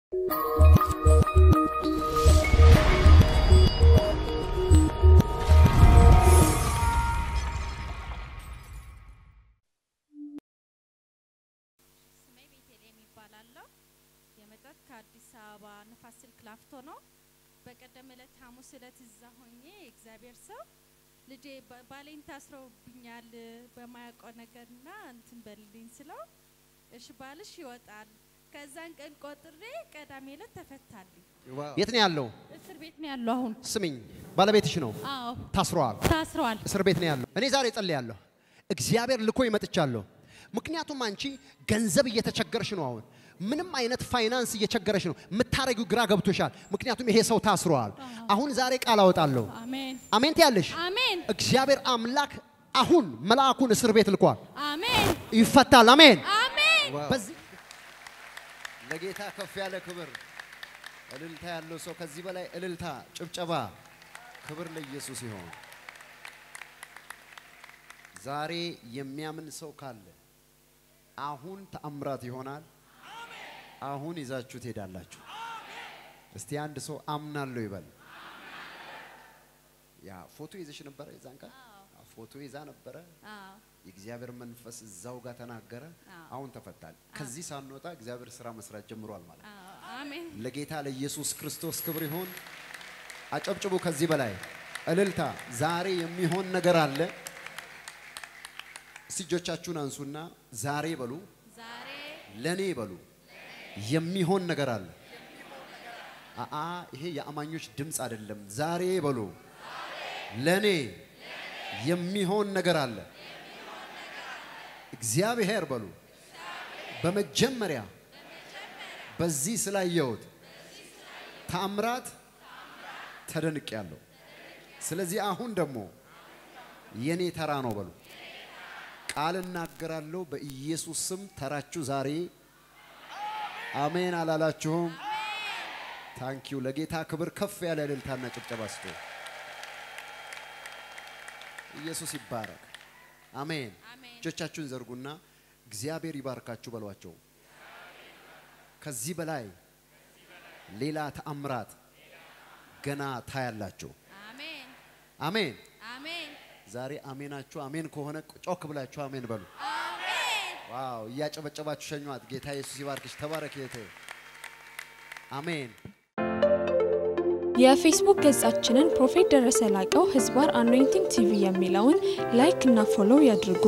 ስሜ ቤተልሔም ይባላለሁ። የመጣሁት ከአዲስ አበባ ንፋስ ስልክ ላፍቶ ነው። በቀደም ዕለት ሐሙስ ዕለት እዛ ሆኜ እግዚአብሔር ሰው ልጄ ባ- ባሌን ታስረውብኛል በማያውቀው ነገርና እንትን በልልኝ ስለው እሺ ባልሽ ይወጣል። ከዛን ቀን ቆጥሬ ቀዳሜ ዕለት ተፈታልኝ። የት ነው ያለው? እስር ቤት ነው ያለው አሁን። ስሚኝ፣ ባለቤትሽ ነው አዎ ታስሯል። ታስረዋል። እስር ቤት ነው ያለው። እኔ ዛሬ ጸልያለሁ። እግዚአብሔር ልኮ ይመጥቻለሁ። ምክንያቱም አንቺ ገንዘብ እየተቸገርሽ ነው። አሁን ምንም አይነት ፋይናንስ እየቸገረሽ ነው። የምታረጊው ግራ ገብቶሻል። ምክንያቱም ይሄ ሰው ታስሯል። አሁን ዛሬ ቃል አወጣለሁ። አሜን አሜን ትያለሽ። አሜን እግዚአብሔር አምላክ አሁን መልአኩን እስር ቤት ልኳል። አሜን ይፈታል። አሜን። አሜን። በዚህ ለጌታ ከፍ ያለ ክብር እልልታ ያለው ሰው ከዚህ በላይ እልልታ፣ ጭብጨባ፣ ክብር ለኢየሱስ ይሆን። ዛሬ የሚያምን ሰው ካለ አሁን ተአምራት ይሆናል። አሁን ይዛችሁ ትሄዳላችሁ። እስቲ አንድ ሰው አምናለሁ ይበል። ያ ፎቶ ይዘሽ ነበረ የዛን ቀን ፎቶ ይዛ ነበረ። አዎ የእግዚአብሔር መንፈስ እዛው ጋር ተናገረ። አዎ። አሁን ተፈታል። ከዚህ ሳንወጣ እግዚአብሔር ስራ መስራት ጀምሯል ማለት ነው። አዎ አሜን ለጌታ ለኢየሱስ ክርስቶስ ክብር ይሁን። አጨብጭቡ። ከዚህ በላይ እልልታ። ዛሬ የሚሆን ነገር አለ። እስቲ እጆቻችሁን አንሱና ዛሬ በሉ፣ ዛሬ ለኔ በሉ፣ የሚሆን ነገር አለ። አአ ይሄ የአማኞች ድምፅ አይደለም። ዛሬ በሉ፣ ለኔ የሚሆን ነገር አለ። እግዚአብሔር በሉ በመጀመሪያ በዚህ ስላየሁት ታምራት ተደንቄያለሁ። ስለዚህ አሁን ደግሞ የኔ ተራ ነው በሉ። ቃል እናገራለሁ በኢየሱስ ስም ተራችሁ ዛሬ አሜን አላላችሁም? ታንኪዩ ለጌታ ክብር ከፍ ያለ እልልታና ጭብጨባ ስጡ። ኢየሱስ ይባረክ። አሜን። አሜን። እጆቻችሁን ዘርጉና እግዚአብሔር ይባርካችሁ በሏቸው። ከዚህ በላይ ሌላ ተአምራት ገና ታያላችሁ። አሜን አሜን። አሜን ዛሬ አሜናችሁ አሜን ከሆነ ጮክ ብላችሁ አሜን በሉ። አሜን ዋው! እያጨበጨባችሁ ሸኟት። ጌታ ኢየሱስ ይባርክሽ። ተባረክ እህቴ። አሜን። የፌስቡክ ገጻችንን ፕሮፌት ደረሰ ላቀው ህዝባር አኖይንቲንግ ቲቪ የሚለውን ላይክ እና ፎሎው ያድርጉ።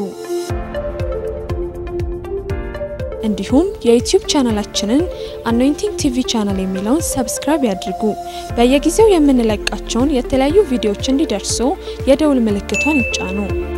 እንዲሁም የዩቲዩብ ቻናላችንን አኖይንቲንግ ቲቪ ቻናል የሚለውን ሰብስክራይብ ያድርጉ። በየጊዜው የምንለቃቸውን የተለያዩ ቪዲዮዎች እንዲደርሱ የደውል ምልክቷን ይጫኑ።